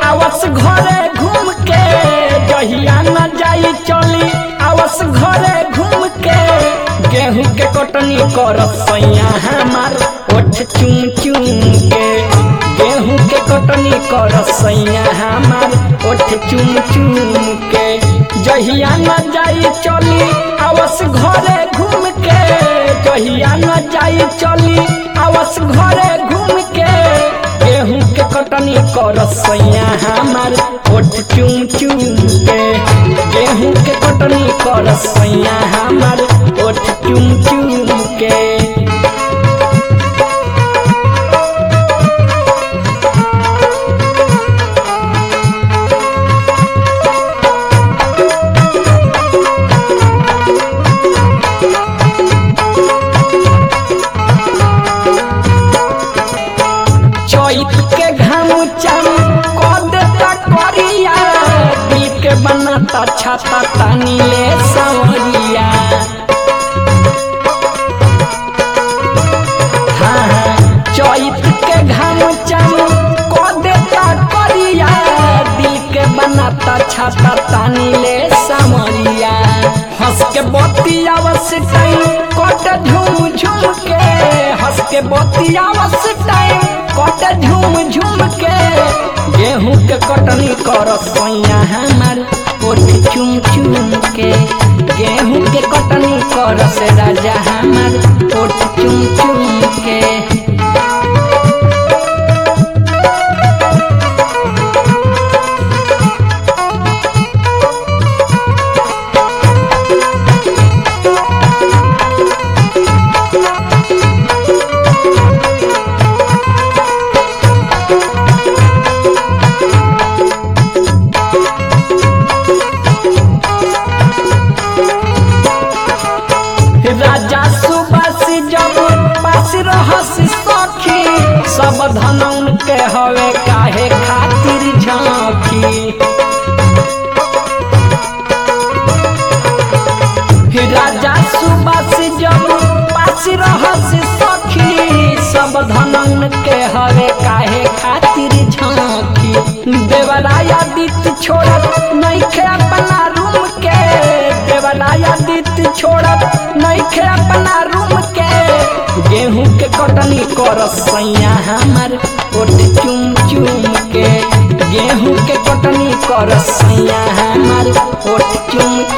आवस घरे घूम के जहिया न जाई चली आवस घरे घूम के गेहूं के कटनी कर सैया हमार ओठ चुम चुम के गेहूं के कटनी कर सैया हमार ओठ चुम चुम के जहिया न जाई चली आवस घरे घूम के जहिया न जाई चली आवस घरे घूम के गेहूं के कटनी कर सैया हमार ओठ चुम चुम के गेहूं के कटनी कर सैया हमार ओठ चुम चुम के चैत के घाम चम क देता करिया दिल के बनाता छाता तानी ले सवरिया हाँ हाँ चैत के घाम चम क देता करिया दिल के बनाता छाता तानी ले सवरिया हंस के बतियावस टाइम कट झूम झूम के हंस के बतियावस टाइम कट झूम झूम के गेहूं के कटनी कर सैया हमार ओठ चुम चुम के गेहूं के कटनी कर से राजा हमार ओठ चुम चुम के राजा सुबस जब पास रहस सखी सब धनौन के हवे काहे खातिर झांकी राजा सुबस जब पास रहस सखी सब धनौन के हवे काहे खातिर झांकी देवराया दित छोड़त नइखे अपना रूम के देवराया दित छोड़त नइखे अपना रूम के गेहूं के कटनी कर सैया हमार ओठ चुम चुम के गेहूं के कटनी कर सैया हमार ओठ चुम